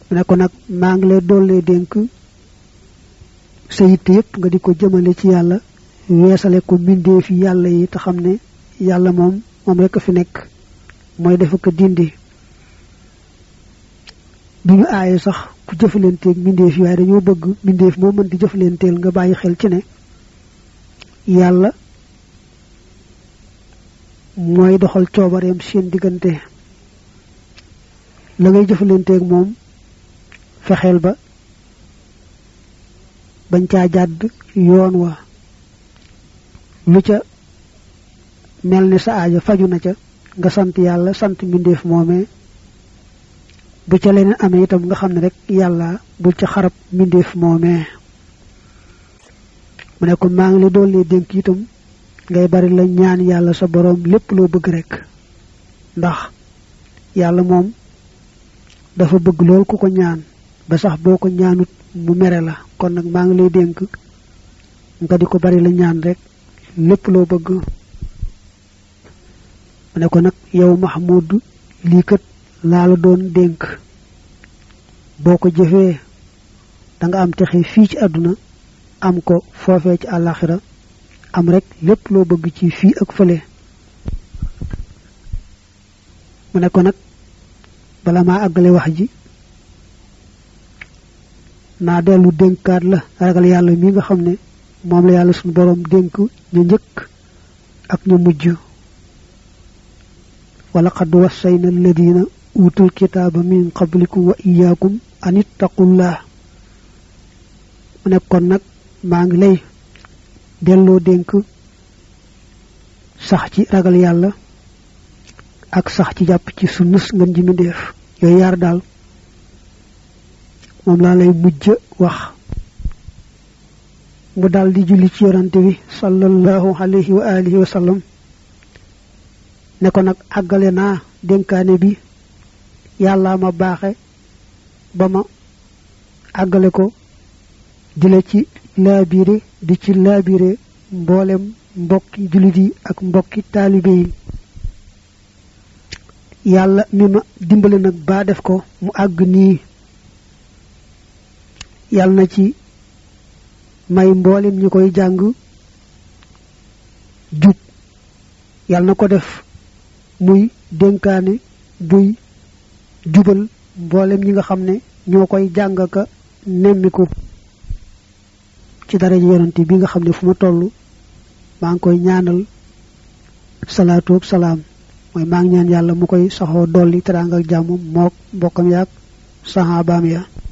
mu ne ko nag maa ngi lay dollee dénk sa yitte yépp nga di ko jëmale ci yàlla weesale ko mbindee fi yàlla yi te xam ne yàlla moom moom rekk fi nekk mooy dafa ko dindi du ñu aaye sax ku jëfalanteeg mbindeef yi waaye dañoo bëgg mbindeef moo mën di jëfalanteel nga bàyyi xel ci ne yàlla mooy doxal coobareem seen diggante la ngay jëfalanteeg moom fexeel ba bañ caa jàdd yoon wa lu ca mel ni sa aaja faju na ca nga sant yàlla sant mbindeef moomee bu ca leneen amee itam nga xam ne rek yàlla bul ca xarab mbindeef moomee mu ne ko maa ngi la doole dénk itam ngay bari la ñaan yàlla sa boroom lépp loo bëgg rek ndax yàlla moom dafa bëgg lool ku ko ñaan ba sax boo ko ñaanut mu mere la kon nag maa ngi lay dénk nga di ko bari la ñaan rek lépp loo bëgg mu ne ko nag yow Mahmoud lii kat laa la doon dénk boo ko jëfee da nga am texe fii ci àdduna am ko foofee ci àllaaxira am rek lépp loo bëgg ci fii ak fële mu ne ko nag bala maa àggale wax ji naa dellu dénkaat la ragal yàlla mi nga xam ne moom la yàlla suñu boroom dénk ñu njëkk ak ñu mujj wala qad wassayna alladina utul kitaaba min qablikum wa iyaakum an ittaqullah mu ne kon nag maa ngi lay delloo dénk sax ci ragal yàlla ak sax ci jàpp ci sunnus ngën ji mindéef yooyu yaar daal moom laa lay mujj wax mu daal di julli ci yorante bi sallallahu alayhi wa alihi wa sallam ne ko nag àggale naa dénkaane bi yàlla ma baaxe ba ma àggale ko di la ci laabire di ci laabire mboolem mbokki jullit yi ak mbokki taalibe yi yàlla mi ma dimbale nag baa def ko mu àgg nii yàlla na ci may mboolem ñi koy jàng jub yàlla na ko def muy dénkaane buy jubal mboolem ñi nga xam ne ñoo koy jàng ka nemmiku ci dara ji yonante bi nga xam ne fu ma toll maa ngi koy ñaanal salaatu ak salaam mooy maa ngi ñaan yàlla mu koy saxoo dolli teraanga ak jàmm mook mbokkam yaak saxaabaam ya